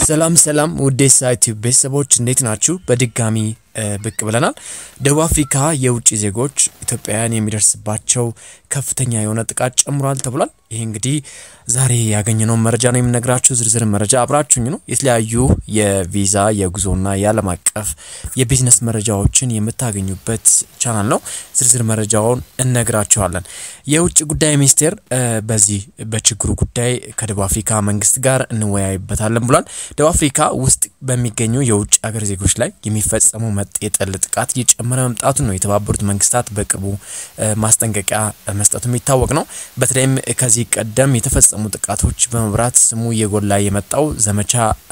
ሰላም ሰላም ውዴ ሳይት ቤተሰቦች እንዴት ናችሁ? በድጋሚ ብቅ ብለናል። ደቡብ አፍሪካ የውጭ ዜጎች ኢትዮጵያውያን የሚደርስባቸው ከፍተኛ የሆነ ጥቃት ጨምሯል ተብሏል። ይህ እንግዲህ ዛሬ ያገኘነውን መረጃ ነው የምነግራችሁ። ዝርዝር መረጃ አብራችሁኝ ነው። የተለያዩ የቪዛ የጉዞና የዓለም አቀፍ የቢዝነስ መረጃዎችን የምታገኙበት ቻናል ነው። ዝርዝር መረጃውን እነግራችኋለን። የውጭ ጉዳይ ሚኒስቴር በዚህ በችግሩ ጉዳይ ከደቡብ አፍሪካ መንግስት ጋር እንወያይበታለን ብሏል። ደቡብ አፍሪካ ውስጥ በሚገኙ የውጭ ሀገር ዜጎች ላይ የሚፈጸሙ መጤ ጠል ጥቃት እየጨመረ መምጣቱን ነው የተባበሩት መንግስታት በቅርቡ ማስጠንቀቂያ መስጠቱ የሚታወቅ ነው። በተለይም ከዚህ ቀደም የተፈጸሙ ጥቃቶች በመብራት ስሙ እየጎላ የመጣው ዘመቻ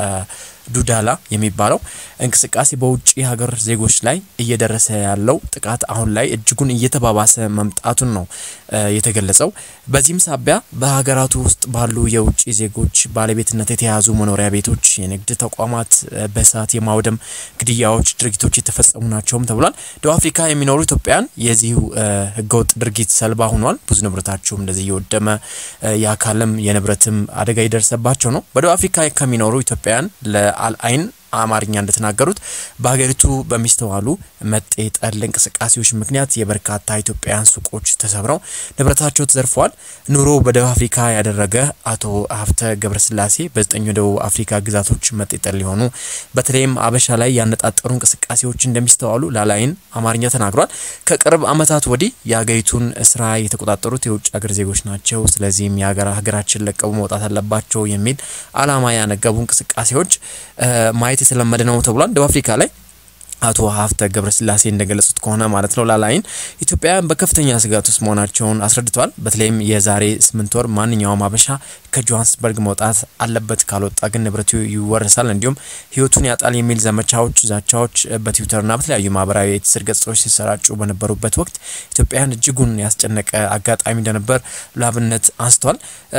ዱዳላ የሚባለው እንቅስቃሴ በውጭ ሀገር ዜጎች ላይ እየደረሰ ያለው ጥቃት አሁን ላይ እጅጉን እየተባባሰ መምጣቱን ነው የተገለጸው። በዚህም ሳቢያ በሀገራቱ ውስጥ ባሉ የውጭ ዜጎች ባለቤትነት የተያዙ መኖሪያ ቤቶች፣ የንግድ ተቋማት በእሳት የማውደም ግድያዎች፣ ድርጊቶች የተፈጸሙ ናቸውም ተብሏል። ደቡብ አፍሪካ የሚኖሩ ኢትዮጵያውያን የዚሁ ህገወጥ ድርጊት ሰልባ ሆኗል። ብዙ ንብረታቸውም እንደዚህ እየወደመ የአካልም የንብረትም አደጋ የደረሰባቸው ነው። በደቡብ አፍሪካ ከሚኖሩ ኢትዮጵያውያን ለአልአይን አማርኛ እንደተናገሩት በሀገሪቱ በሚስተዋሉ መጤ ጠል እንቅስቃሴዎች ምክንያት የበርካታ ኢትዮጵያውያን ሱቆች ተሰብረው ንብረታቸው ተዘርፈዋል። ኑሮ በደቡብ አፍሪካ ያደረገ አቶ ሀፍተ ገብረስላሴ በዘጠኙ ደቡብ አፍሪካ ግዛቶች መጤ ጠል የሆኑ በተለይም አበሻ ላይ ያነጣጠሩ እንቅስቃሴዎች እንደሚስተዋሉ ላላይን አማርኛ ተናግሯል። ከቅርብ ዓመታት ወዲህ የሀገሪቱን ስራ የተቆጣጠሩት የውጭ ሀገር ዜጎች ናቸው። ስለዚህም ሀገራችን ለቀቡ መውጣት አለባቸው የሚል አላማ ያነገቡ እንቅስቃሴዎች ማየት የተለመደ ነው ተብሏል። ደቡብ አፍሪካ ላይ አቶ ሀፍተ ገብረስላሴ እንደገለጹት ከሆነ ማለት ነው ላላይን ኢትዮጵያውያን በከፍተኛ ስጋት ውስጥ መሆናቸውን አስረድተዋል። በተለይም የዛሬ ስምንት ወር ማንኛውም አበሻ ከጆሃንስበርግ መውጣት አለበት፣ ካልወጣ ግን ንብረቱ ይወረሳል፣ እንዲሁም ሕይወቱን ያጣል የሚል ዘመቻዎች፣ ዛቻዎች በትዊተርና በተለያዩ ማህበራዊ የትስስር ገጾች ሲሰራጩ በነበሩበት ወቅት ኢትዮጵያውያን እጅጉን ያስጨነቀ አጋጣሚ እንደነበር ላብነት አንስተዋል።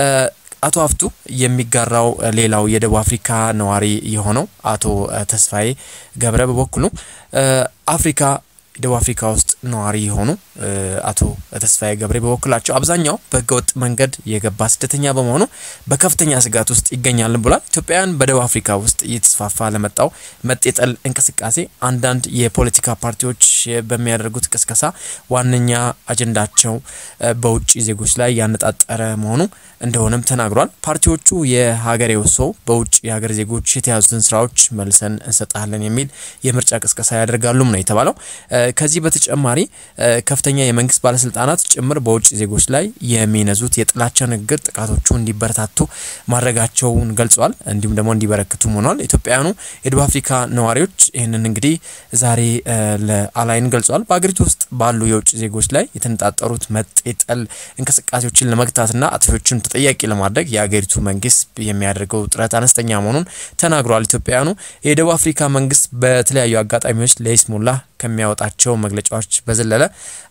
አቶ ሀፍቱ የሚጋራው ሌላው የደቡብ አፍሪካ ነዋሪ የሆነው አቶ ተስፋዬ ገብረ በበኩሉ አፍሪካ ደቡብ አፍሪካ ውስጥ ነዋሪ የሆኑ አቶ ተስፋዬ ገብሬ በበኩላቸው አብዛኛው በህገወጥ መንገድ የገባ ስደተኛ በመሆኑ በከፍተኛ ስጋት ውስጥ ይገኛል ብሏል። ኢትዮጵያውያን በደቡብ አፍሪካ ውስጥ እየተስፋፋ ለመጣው መጤጠል እንቅስቃሴ አንዳንድ የፖለቲካ ፓርቲዎች በሚያደርጉት ቅስቀሳ ዋነኛ አጀንዳቸው በውጭ ዜጎች ላይ ያነጣጠረ መሆኑ እንደሆነም ተናግሯል። ፓርቲዎቹ የሀገሬው ሰው በውጭ የሀገር ዜጎች የተያዙትን ስራዎች መልሰን እንሰጣለን የሚል የምርጫ ቅስቀሳ ያደርጋሉም ነው የተባለው። ከዚህ በተጨማሪ ከፍተኛ የመንግስት ባለስልጣናት ጭምር በውጭ ዜጎች ላይ የሚነዙት የጥላቻ ንግግር ጥቃቶቹ እንዲበረታቱ ማድረጋቸውን ገልጸዋል። እንዲሁም ደግሞ እንዲበረክቱም ሆኗል። ኢትዮጵያውያኑ የደቡብ አፍሪካ ነዋሪዎች ይህንን እንግዲህ ዛሬ ለአላይን ገልጸዋል። በሀገሪቱ ውስጥ ባሉ የውጭ ዜጎች ላይ የተነጣጠሩት መጤጠል እንቅስቃሴዎችን ለመግታትና አጥፊዎችን ተጠያቂ ለማድረግ የሀገሪቱ መንግስት የሚያደርገው ጥረት አነስተኛ መሆኑን ተናግሯል። ኢትዮጵያውያኑ የደቡብ አፍሪካ መንግስት በተለያዩ አጋጣሚዎች ለይስሙላ ከሚያወጣቸው መግለጫዎች በዘለለ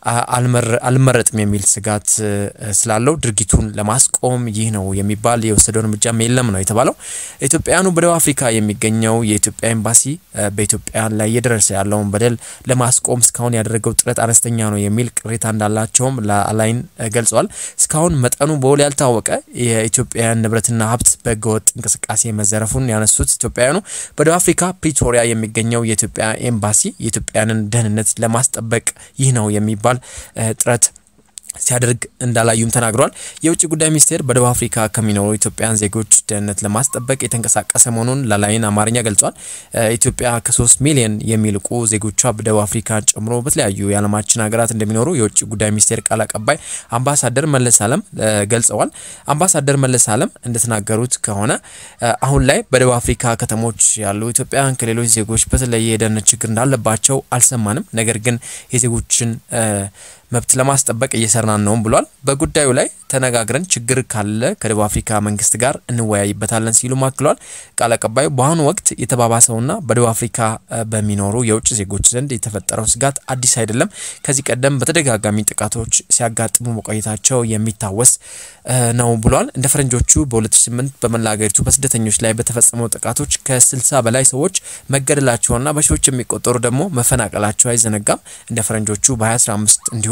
አልመረጥም የሚል ስጋት ስላለው ድርጊቱን ለማስቆም ይህ ነው የሚባል የወሰደው እርምጃም የለም ነው የተባለው። ኢትዮጵያውያኑ በደቡብ አፍሪካ የሚገኘው የኢትዮጵያ ኤምባሲ በኢትዮጵያ ላይ እየደረሰ ያለውን በደል ለማስቆም እስካሁን ያደረገው ጥረት አነስተኛ ነው የሚል ቅሬታ እንዳላቸውም ለአላይን ገልጸዋል። እስካሁን መጠኑ በውል ያልታወቀ የኢትዮጵያውያን ንብረትና ሀብት በህገወጥ እንቅስቃሴ መዘረፉን ያነሱት ኢትዮጵያውያኑ በደቡብ አፍሪካ ፕሪቶሪያ የሚገኘው የኢትዮጵያ ኤምባሲ የኢትዮጵያውያንን ደህንነት ለማስጠበቅ ይህ ነው የሚባል ጥረት ሲያደርግ እንዳላዩም ተናግሯል። የውጭ ጉዳይ ሚኒስቴር በደቡብ አፍሪካ ከሚኖሩ ኢትዮጵያውያን ዜጎች ደህንነት ለማስጠበቅ የተንቀሳቀሰ መሆኑን ላላይን አማርኛ ገልጿል። ኢትዮጵያ ከሶስት ሚሊዮን የሚልቁ ዜጎቿ በደቡብ አፍሪካ ጨምሮ በተለያዩ የዓለማችን ሀገራት እንደሚኖሩ የውጭ ጉዳይ ሚኒስቴር ቃል አቀባይ አምባሳደር መለስ አለም ገልጸዋል። አምባሳደር መለስ አለም እንደተናገሩት ከሆነ አሁን ላይ በደቡብ አፍሪካ ከተሞች ያሉ ኢትዮጵያውያን ከሌሎች ዜጎች በተለየ የደህንነት ችግር እንዳለባቸው አልሰማንም። ነገር ግን የዜጎችን መብት ለማስጠበቅ እየሰራን ነውም ብሏል። በጉዳዩ ላይ ተነጋግረን ችግር ካለ ከደቡብ አፍሪካ መንግስት ጋር እንወያይበታለን ሲሉ አክለዋል። ቃል አቀባዩ በአሁኑ ወቅት የተባባሰውና በደቡብ አፍሪካ በሚኖሩ የውጭ ዜጎች ዘንድ የተፈጠረው ስጋት አዲስ አይደለም። ከዚህ ቀደም በተደጋጋሚ ጥቃቶች ሲያጋጥሙ መቆየታቸው የሚታወስ ነው ብሏል። እንደ ፈረንጆቹ በ2008 በመላ ሀገሪቱ በስደተኞች ላይ በተፈጸመው ጥቃቶች ከ60 በላይ ሰዎች መገደላቸውና በሺዎች የሚቆጠሩ ደግሞ መፈናቀላቸው አይዘነጋም። እንደ ፈረንጆቹ በ2015 እንዲሁ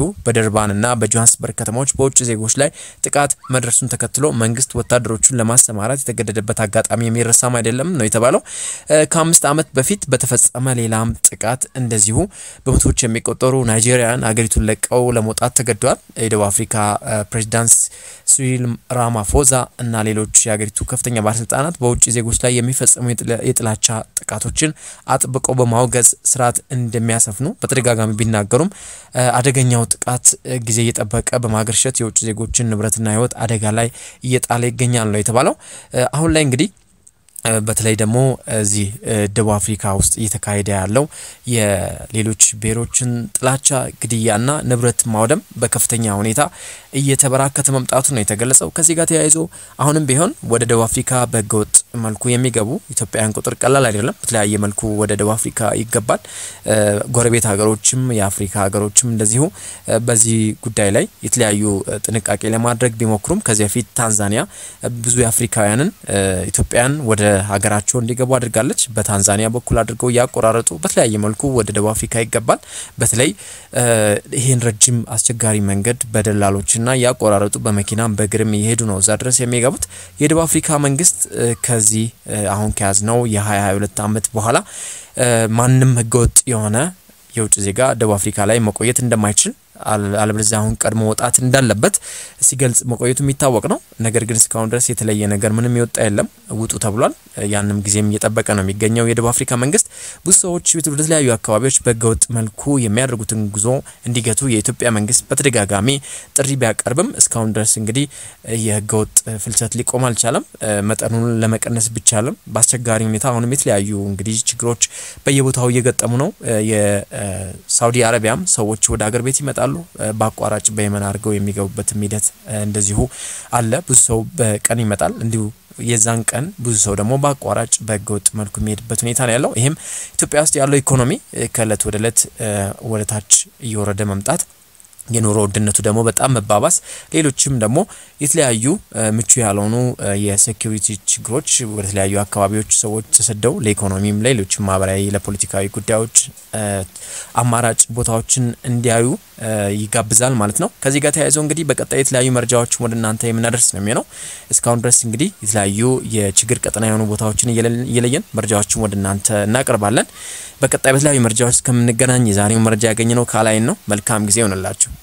በደርባንና በጆሃንስበርግ ከተሞች በውጭ ዜጎች ላይ ጥቃት መድረሱን ተከትሎ መንግስት ወታደሮቹን ለማሰማራት የተገደደበት አጋጣሚ የሚረሳም አይደለም ነው የተባለው። ከአምስት ዓመት በፊት በተፈጸመ ሌላም ጥቃት እንደዚሁ በመቶዎች የሚቆጠሩ ናይጄሪያን አገሪቱን ለቀው ለመውጣት ተገደዋል። የደቡብ አፍሪካ ፕሬዚዳንት ሲሪል ራማፎዛ እና ሌሎች የሀገሪቱ ከፍተኛ ባለስልጣናት በውጭ ዜጎች ላይ የሚፈጸሙ የጥላቻ ጥቃቶችን አጥብቀው በማውገዝ ስርዓት እንደሚያሰፍኑ በተደጋጋሚ ቢናገሩም አደገኛው ጥቃት ጊዜ እየጠበቀ በማገርሸት የውጭ ዜጎችን ንብረትና ሕይወት አደጋ ላይ እየጣለ ይገኛል ነው የተባለው። አሁን ላይ እንግዲህ በተለይ ደግሞ እዚህ ደቡብ አፍሪካ ውስጥ እየተካሄደ ያለው የሌሎች ብሔሮችን ጥላቻ፣ ግድያና ንብረት ማውደም በከፍተኛ ሁኔታ እየተበራከተ መምጣቱ ነው የተገለጸው። ከዚህ ጋር ተያይዞ አሁንም ቢሆን ወደ ደቡብ አፍሪካ በህገወጥ መልኩ የሚገቡ ኢትዮጵያውያን ቁጥር ቀላል አይደለም። በተለያየ መልኩ ወደ ደቡብ አፍሪካ ይገባል። ጎረቤት ሀገሮችም የአፍሪካ ሀገሮችም እንደዚሁ በዚህ ጉዳይ ላይ የተለያዩ ጥንቃቄ ለማድረግ ቢሞክሩም ከዚህ በፊት ታንዛኒያ ብዙ የአፍሪካውያንን ኢትዮጵያን ወደ ሀገራቸው እንዲገቡ አድርጋለች። በታንዛኒያ በኩል አድርገው እያቆራረጡ በተለያየ መልኩ ወደ ደቡብ አፍሪካ ይገባል። በተለይ ይህን ረጅም አስቸጋሪ መንገድ በደላሎችና እያቆራረጡ በመኪናም በእግርም እየሄዱ ነው እዛ ድረስ የሚገቡት። የደቡብ አፍሪካ መንግስት ከዚህ አሁን ከያዝነው የ2022 ዓመት በኋላ ማንም ህገወጥ የሆነ የውጭ ዜጋ ደቡብ አፍሪካ ላይ መቆየት እንደማይችል አለበለዚያ አሁን ቀድሞ መውጣት እንዳለበት ሲገልጽ መቆየቱ የሚታወቅ ነው። ነገር ግን እስካሁን ድረስ የተለየ ነገር ምንም የወጣ የለም። ውጡ ተብሏል። ያንም ጊዜም እየጠበቀ ነው የሚገኘው የደቡብ አፍሪካ መንግስት። ብዙ ሰዎች ወደ ተለያዩ አካባቢዎች በህገወጥ መልኩ የሚያደርጉትን ጉዞ እንዲገቱ የኢትዮጵያ መንግስት በተደጋጋሚ ጥሪ ቢያቀርብም እስካሁን ድረስ እንግዲህ የህገወጥ ፍልሰት ሊቆም አልቻለም። መጠኑን ለመቀነስ ቢቻልም በአስቸጋሪ ሁኔታ አሁንም የተለያዩ እንግዲህ ችግሮች በየቦታው እየገጠሙ ነው። የሳውዲ አረቢያም ሰዎች ወደ ሀገር ቤት ይመጣሉ በአቋራጭ በየመን አድርገው የሚገቡበትም ሂደት እንደዚሁ አለ። ብዙ ሰው በቀን ይመጣል እንዲሁ የዛን ቀን ብዙ ሰው ደግሞ በአቋራጭ በህገወጥ መልኩ የሚሄድበት ሁኔታ ነው ያለው። ይህም ኢትዮጵያ ውስጥ ያለው ኢኮኖሚ ከእለት ወደ እለት ወደ ታች እየወረደ መምጣት የኑሮ ውድነቱ ደግሞ በጣም መባባስ፣ ሌሎችም ደግሞ የተለያዩ ምቹ ያልሆኑ የሴኪሪቲ ችግሮች ወደ ተለያዩ አካባቢዎች ሰዎች ተሰደው ለኢኮኖሚም፣ ለሌሎችም ማህበራዊ፣ ለፖለቲካዊ ጉዳዮች አማራጭ ቦታዎችን እንዲያዩ ይጋብዛል ማለት ነው። ከዚህ ጋር ተያይዘው እንግዲህ በቀጣይ የተለያዩ መረጃዎችን ወደ እናንተ የምናደርስ ነው የሚሆነው። እስካሁን ድረስ እንግዲህ የተለያዩ የችግር ቀጠና የሆኑ ቦታዎችን እየለየን መረጃዎችን ወደ እናንተ እናቀርባለን። በቀጣይ በተለያዩ መረጃዎች እስከምንገናኝ የዛሬው መረጃ ያገኘነው ካላይን ነው። መልካም ጊዜ ይሆንላችሁ።